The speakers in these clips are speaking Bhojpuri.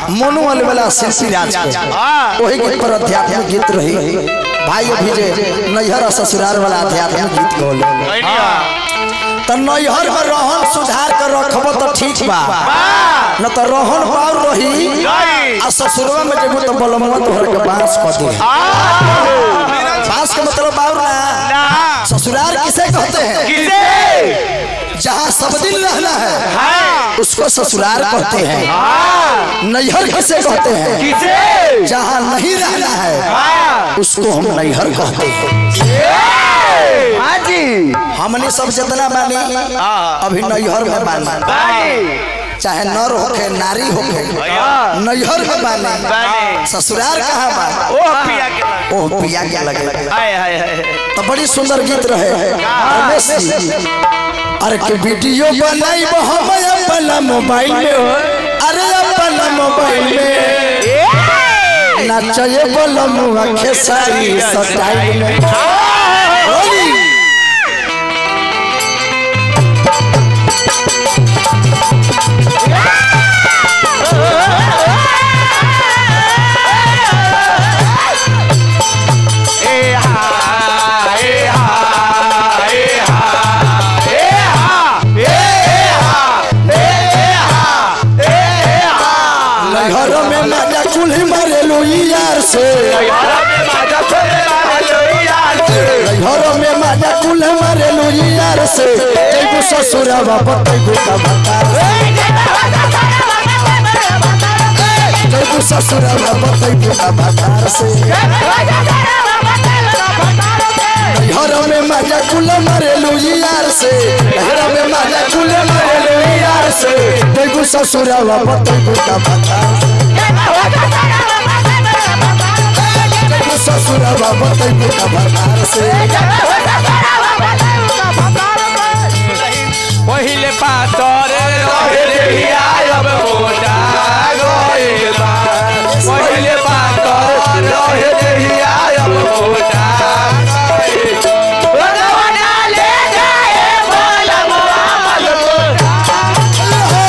मोनू वाले वाला शिल्पी राज के वही गीत पर आध्यात्मिक गीत रही भाई अभी जे नैहर और ससुराल वाला आध्यात्मिक गीत गौल तो नैहर में रहन सुधार कर रखब तो ठीक बा न तो रहन पार रही आ ससुरवा में जेबो तो बलमवा तोहर के बांस क दे बांस के मतलब बाउर ना ससुराल किसे कहते हैं जहाँ सब दिन रहना है उसको ससुराल कहते हैं नैहर किसे कहते हैं जहाँ नहीं रहना है उसको हम नैहर कहते हैं हमने सब जितना बानी अभी नैहर में बानी चाहे नर होके नारी होके नैहर में बानी ससुराल कहाँ बा ओह पिया के लगे तो बड़ी सुंदर गीत रहे रमेश जी अरे के वीडियो बनाई हम अपना मोबाइल में अरे अपना मोबाइल में नाचे बोलमुआ खेसारी स्टाइल में होली घर में मजा कुल्ही मारेलू यार से घर में मजा कुल्ही मारेलू यार से जैबू ससुरवा बतैबू का बता जैबू ससुरवा बतैबू का बता से घर में मजा कुल मारेलू यार से घर में मजा कुल मारेलू यार से जैबू ससुरवा बतैबू का बता जैबू ससुरवा बतैबू का बता से पहिले पातर रहे देहिया अब मोटा गइल बा पहिले पातर रहे देहिया अब मोटा गइल बा। भगवाना ले जाए बोलमवा मलमोटा।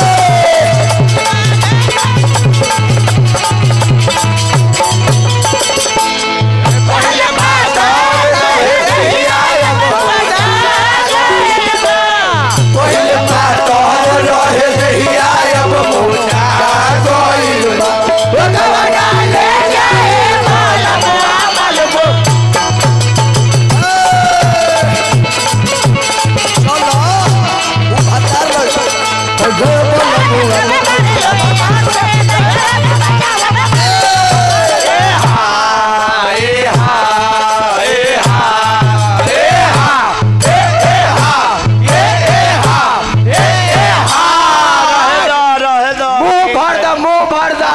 पहिले पातर रहे देहिया अब मोटा गइल बा। पहिले पातर रहे देहिया अब मोटा गइल बा। भगवाना ले जाए बोलमवा मलमोटा। मुंह भर दा मुंह भर दा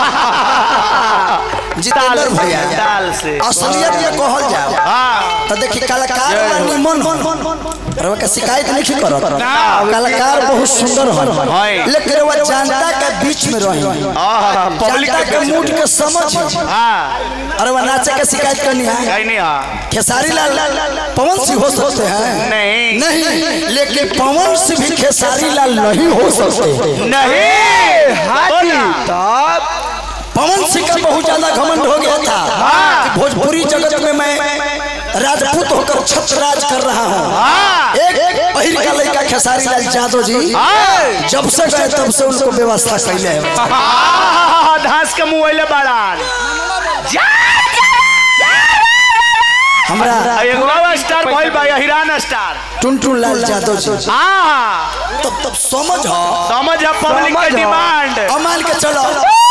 जितेंद्र भैया दाल से असलियत ये कहल जाओ हाँ तो देखी कलाकार बड़ा निमन हो रवा के शिकायत नहीं करत कलाकार बहुत सुंदर हो है। लेकिन वो जनता के बीच में रही पब्लिक जनता के मूड के समझ हाँ अरे वो नाचे के शिकायत करनी है कहीं नहीं हाँ खेसारी लाल पवन सिंह हो सकते हैं नहीं नहीं लेकिन पवन सिंह भी खेसारी लाल नहीं हो सकते नहीं हाजी तब पवन सिंह का बहुत ज्यादा घमंड हो गया था कि भोजपुरी जगत में मैं राजपूत होकर छत्रराज कर रहा हूँ हाँ एक पहिर का लड़का खेसारी लाल यादव जी हाँ। जब से गए तब से उनको व्यवस्था कैले है हाँ, धास के मुँह अइले बाड़ान हमरा एगो और स्टार भइल बा हिरान स्टार टुनटुन लाल यादव जी हाँ तब तब समझ हो समझ है पब्लिक समझ के हो। डिमांड अब मान के चलो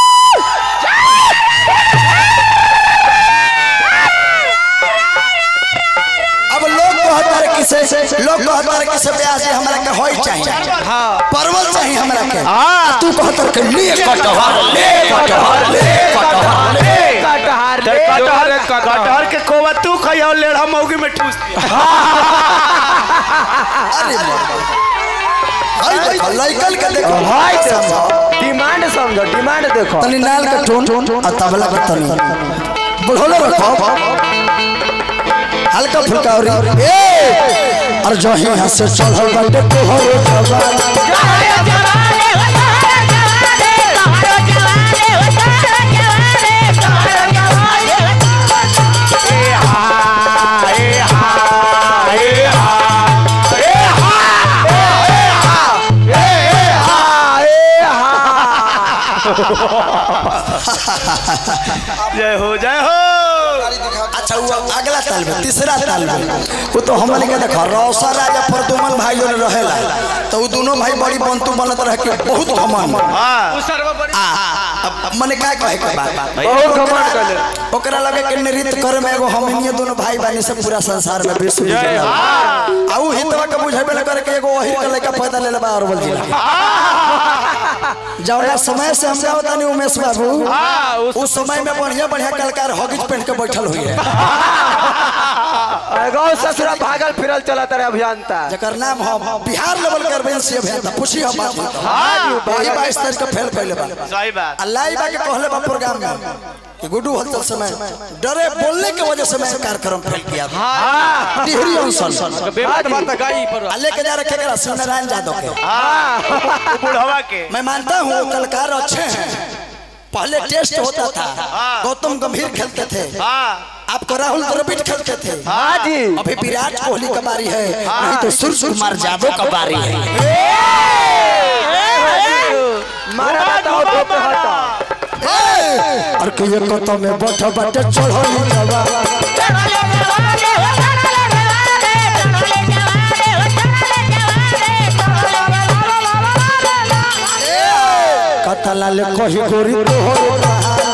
अब लोग कहतर किसे लोग कहतर किसे ब्याह से हमरा के होई चाहिए परवल चाहिए हमरा के हाँ। तू कहतर के ले कटहर ले कटहर ले कटहर ले कटहर कटहर कटहर के कोवा तू खइयो लेढ़ा मौगी में ठूस अरे भाई देखो लइकल के देखो भाई देखो डिमांड समझो डिमांड देखो तनी नाल के टोन और तबला के तनी बोलो रखो हल्का फुल्का और ए और जो यहाँ से चढ़ल बाटे तोहरो जवान जय हो जय हो अच्छा वो अगला ताल में तीसरा ताल में वो तो हमने के देखो रौसा राजा प्रदुमन भाइयों ने रहेला तो वो दोनों भाई बड़ी बंतु बनत रह के बहुत घमंड हाँ आ अब मने का कहे के बात बहुत घमंड कइले ओकरा लगे के नृत्य करे में एगो हमनिए दोनों भाई बानी से पूरा संसार में विश्व विजय आ ऊ हितवा के बुझेबे न करे के एगो वही के लइका पैदा ले लेबा अरवल जिला जौना समय से हम गावत तानी उमेश बाबू उस समय में बढ़िया बढ़िया कलाकार हॉगिज पहन के बैठल हुई है गाँव ससुरा भागल फिरल चला तारे अभियंता जकर नाम हम बिहार लेवल के अरविंद सिंह अभियंता पूछी हम बात वही बाईस तारीख के फेल कैले बा सही बात अल्लाह बा के कहले बा प्रोग्राम में कि गुड्डू हलचल समय डरे बोलने की वजह से मैं कार्यक्रम फेल किया था टिहरी अनशन बात बात गई पर आ लेके जा रखे करा शिव नारायण यादव के हाँ वो बुढ़वा के मैं मानता हूँ कलाकार अच्छे हैं पहले टेस्ट होता था गौतम गंभीर खेलते थे हाँ आपको राहुल द्रविड़ खेलते थे हाँ जी अभी विराट कोहली का बारी है नहीं तो सूर्य कुमार यादव का बारी है मारा बताओ तो पे हटा और के ये कतो में बैठ बैठ चढ़ो जवा कतला ले कही गोरी तोहर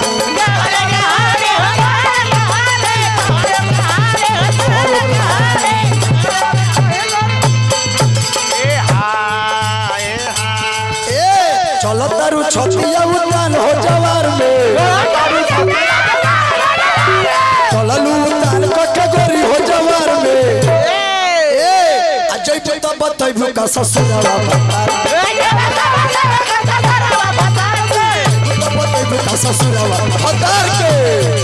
ए हाँ ए हाँ ए चलो तारू छतिया उतान हो जवार में चललू उतान कटगोरी हो जवार में ए अजय पे तो बतैबू का ससुरवा तो बतैबू का ससुरवा हतार के